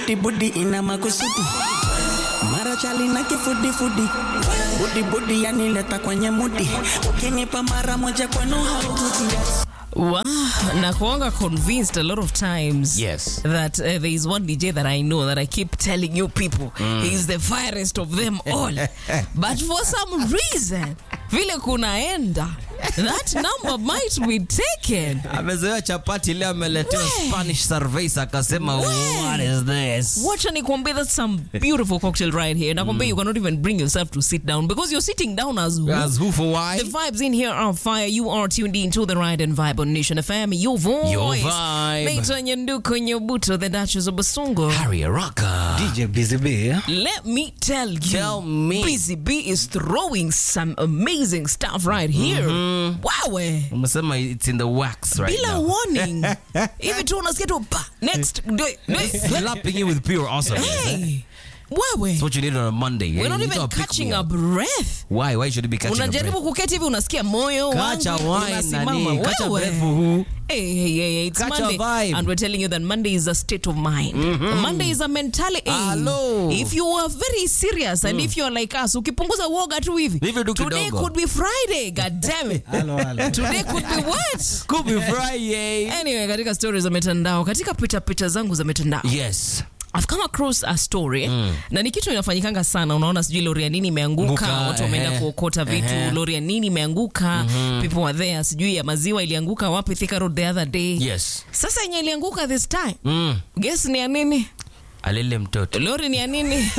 budi budi ina makusudi mara chali na kifudifudi budi budi yanileta kwenye mudi ukinipa mara moja kwenu haurudi Wow, nakuanga convinced a lot of times Yes. that uh, there is one DJ that I know that I keep telling you people he's the firest of them all. but for some reason, vile kunaenda, that number might be taken. amezoea chapati leo ameletewa We. spanish cerveza akasema what is this Wacha nikwambie that's some beautiful cocktail right here. Nakwambia you cannot even bring yourself to sit down because you're sitting down as who? as who for why The vibes in here are fire. You are tuned in to the Ride and Vibe on Nation FM. Your voice. Your vibe. Naitwa Nyanduko Nyobuto, the Duchess of Basungo. harry rocker DJ Busy B Let me tell you. Tell me. Busy B is throwing some amazing stuff right here. Wow. eh. umesema it's in the wax right Bila now warning. Hivi tu unasikia tu pa. Next. Do it. Do it. slapping you with pure awesomeness eh? Hey. Wewe. That's what you need on a Monday We're eh? not You need even to pick catching me a up. breath. why why should you be catching a unajaribu breath? kuketi hivi unasikia moyo Kacha wangu wine unasimama. nani kacha Wewe. breath for who Hey, hey, hey, hey, it's Catch a Monday, vibe. and we're telling you that Monday is a state of mind. Monday is a mentality. Hello. If you are very serious and if you're like us, ukipunguza woga tu hivi. Hivi tu Today kidogo. could be Friday. God damn it. Today could be what? could be friday Anyway, katika stories za mitandao, katika pita pita zangu za mitandao. yes I've come across a story na ni kitu inafanyikanga sana. Unaona, sijui lori ya nini imeanguka, Nguka, watu wameenda ehe, kuokota vitu, ehe. lori ya nini imeanguka, people were there. Sijui ya maziwa ilianguka wapi, Thika Road the other day. yes Sasa yenye ilianguka this time, mm. guess ni ya nini? alele mtoto Lori ni ya nini?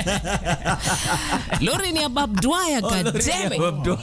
Lori ni ya Bob Dwyer, god damn it.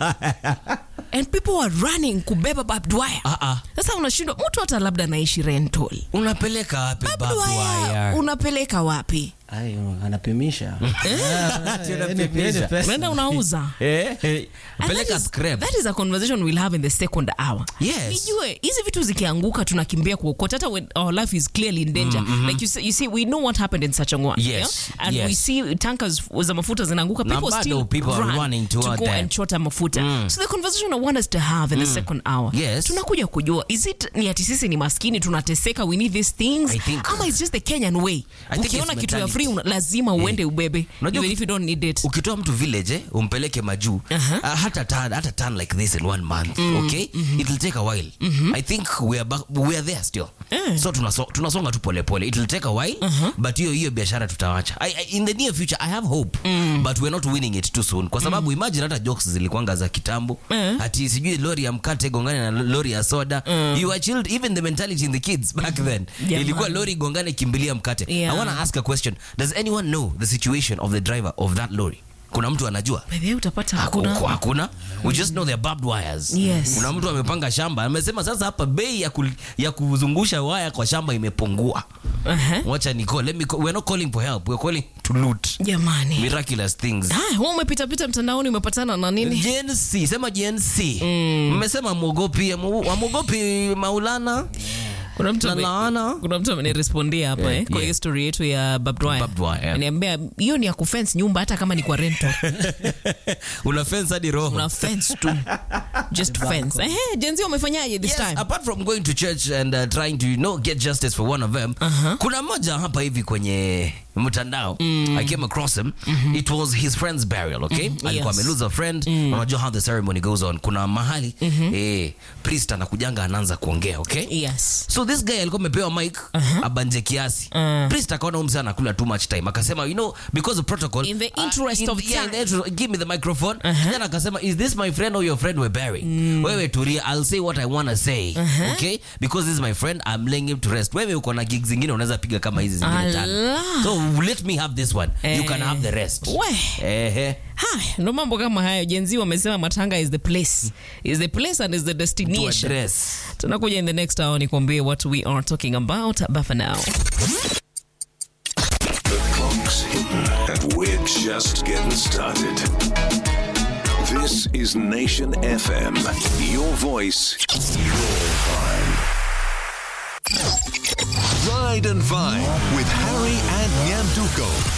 And people were running kubeba Bob Dwyer. Ah, ah. Sasa unashindwa mtu hata labda anaishi rental. unapeleka wapi Bob Bob Dwyer Wire? unapeleka wapi? Ayo, anapimisha Ati unapimisha. Unaenda unauza. Eh, eh, And peleka that is- scrap That is a conversation we'll have in the second hour. Yes. Nijue hizi vitu zikianguka tunakimbia kuokota hata when our life is clearly in danger. Like you see, you see we know what happened in Sachangwa. Yes, And yes. we see tankers za mafuta zinaanguka Na people bado still people are run running to toward go that. and chota mafuta. So the conversation I want us to have in the second hour. Yes. Tunakuja kujua is it ni ati sisi ni maskini tunateseka we need these things I think- ama it's just the Kenyan way. I think Ukiona it's kitu ya mentality. free una- lazima uende ubebe Unajua even if you don't need it. ukitoa mtu village eh, umpeleke majuu Aha. uh, hata turn, hata turn like this in one month okay it will take a while i think we are, back, we are there still Eh. so tunaso, tunasonga tu polepole it will take a while but hiyo hiyo biashara tutawacha I, I, in the near future i have hope but we're not winning it too soon kwa sababu imagine hata jokes zilikuanga za kitambo Eh. ati sijui lori ya mkate gongane na lori ya soda you are chilled even the mentality in the kids back then Jamani. ilikuwa lori gongane kimbilia mkate Yeah. i want to ask a question does anyone know the situation of the driver of that lorry kuna mtu anajua Bebe utapata hakuna, hakuna. hakuna. we just know they're barbed wires Yes. kuna mtu amepanga shamba amesema sasa hapa bei ya, ku, ya kuzungusha waya kwa shamba imepungua Aha. wacha ni call. Let me call. we're not calling for help we're calling to loot Jamani. miraculous things Haya, wewe umepita pita mtandaoni umepatana na nini? Gen Z, sema Gen Z. mmesema mwogopi amwogopi maulana Kuna mtu na ame- laana kuna mtu amenirespondia hapa Yeah, eh, kwa yeah. hiyo story yetu ya Bob Dwyer. Bob Dwyer, yeah. Ananiambia hiyo ni ya kufence nyumba hata kama ni kwa rental. una fence hadi roho Una fence tu. Just fence. Eh, jenzi umefanyaje this Yes, time? apart from going to church and uh, trying to you know, get justice for one of them kuna mmoja hapa hivi kwenye mtandao i came across him it was his friend's burial okay alikuwa yes. ameluza a friend unajua how the ceremony goes on kuna mahali eh, priest anakujanga anaanza kuongea okay Yes. so this guy alikuwa amepewa mic abanje kiasi priest akaona huyu msee anakula too much time akasema you know because of protocol In the uh, interest in- of yeah, in time. the interest- give me the microphone then akasema is this my friend or your friend we're burying wewe tulia i'll say what i want to say okay because this is my friend i'm laying him to rest wewe uko na gigs zingine unaweza piga kama hizi zingine tano Allah. so let me have this one you can Eh. have the rest We. ehe Haya, ndo mambo kama hayo. Jenzi wamesema matanga is the place. Is the place and is the to destination. address Tunakuja in the next hour nikwambie what we are talking about. But for now. The clock's hitting, and we're just getting started. This is Nation FM. Your voice, your vibe. Ride and Vine with Harry and Nyanduko.